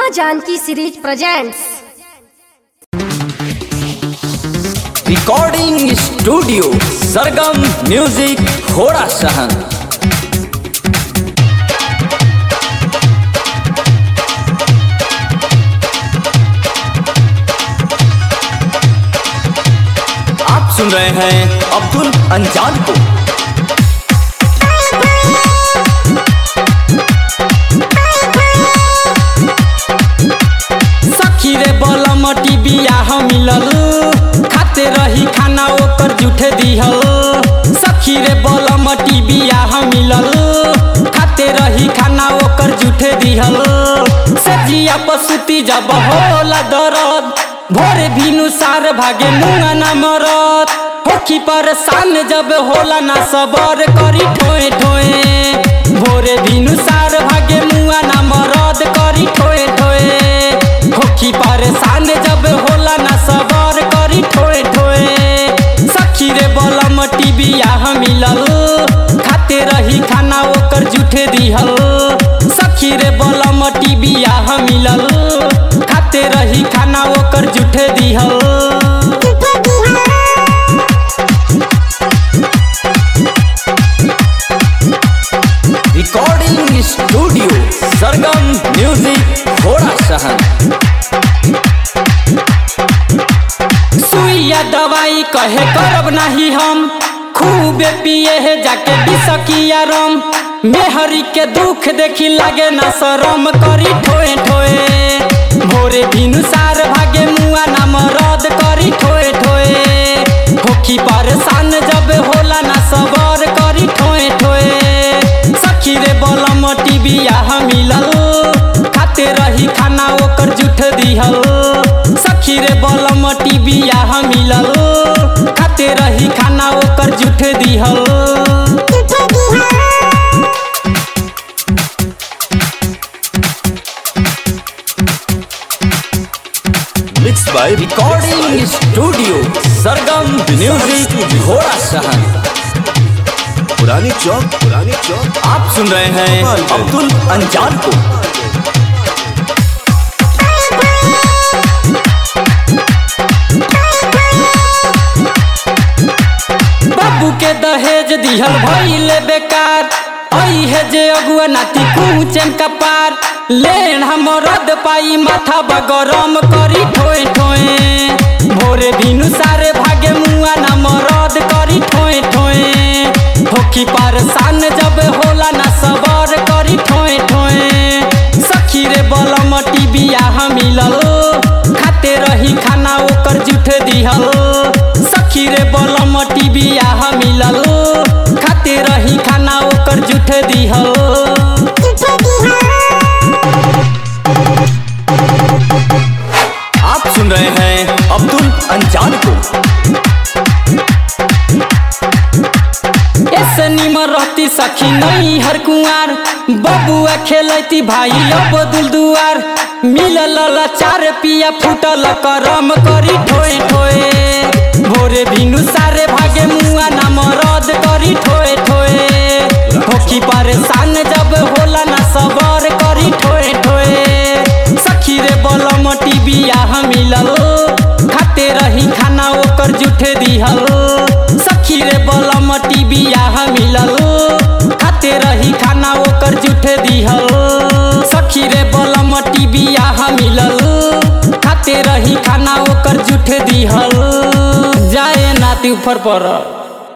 माँ Janki series presents recording studio Sargam music Ghorasahan आप सुन रहे हैं अब्दुल अंजान को सखी रे बलम बियाह मिलल खाते रही खाना ओकर जुठे दिहल सखी रे बलम बियाह मिलल खाते रही खाना ओकर जुठे दिहल सजिया पसुती जब होला दरद भोरे भिनु सार भागे मुंगा ना मरत होखी परेशान जब होला ना सबर करी ठोए ठोए भोरे भिनु सार भागे मुंगा ना मरद करी ठोए ठोए होखी परेशान जब होला ना सबर करी ठोए ठोए सखी रे बलम बियाह मिलल खाते रही खाना ओकर जुठे दिहल सखी रे बलम बियाह मिलल खाते रही खाना ओकर जुठे दिहल रिकॉर्डिंग स्टूडियो सरगम म्यूजिक घोड़ा सहन सुइया दवाई कहे करब नाही हम खूबे पिए है जाके बिसकिया रम मेहरी के दुख देखी लागे ना शरम करी ठोए ठोए भोरे भिनु सार भागे मुआ ना मरद करी ठोए ठोए होखी परेशान जब होला ना सबर करी ठोए ठोए सखी रे बलम बियाह मिलल खाते रही खाना ओकर जुठ दिहल सखी रे बलम बियाह मिलल खाते रही खाना ओकर जुठ दिहल mix by recording studio Sargam music Ghorasahan पुरानी चौक पुरानी चौक आप सुन रहे हैं अब्दुल अंजान को बाबू के दहेज दिहल भइले बेकार आई है जे अगुआ नाती कुचन कपार लेन हम रद पाई माथा बगरम करी ठोए ठोए भोरे भिनु सारे भागे मुआ ना मरद करी ठोए ठोए होखी परेशान जब होला ना सबर करी ठोए ठोए सखी रे बलम बियाह मिलल खाते रही खाना ओकर जुठे दिहल सखी रे बलम बियाह मिलल खाते रही खाना ओकर जुठे दिहल आप सुन रहे हैं अब्दुल अंजान को ऐसे निमर रहती सखी नहीं हर कुआर बबुआ खेलती भाई अब दुलदुआर मिलल लाचार पिया फूटल करम करी ठोए ठोए भोरे भिनु सारे भागे मुआ ना मरद करी ठोए ठोए होखी परेशान जब होला ना सबर करी ठोए ठोए सखी रे बलम बियाह मिलल खाते रही खाना ओकर जुठे दिहल सखी रे बलम बियाह मिलल खाते रही खाना ओकर जुठे दिहल सखी रे बलम बियाह मिलल खाते रही खाना ओकर जुठे दिहल जाए नाती ऊपर पर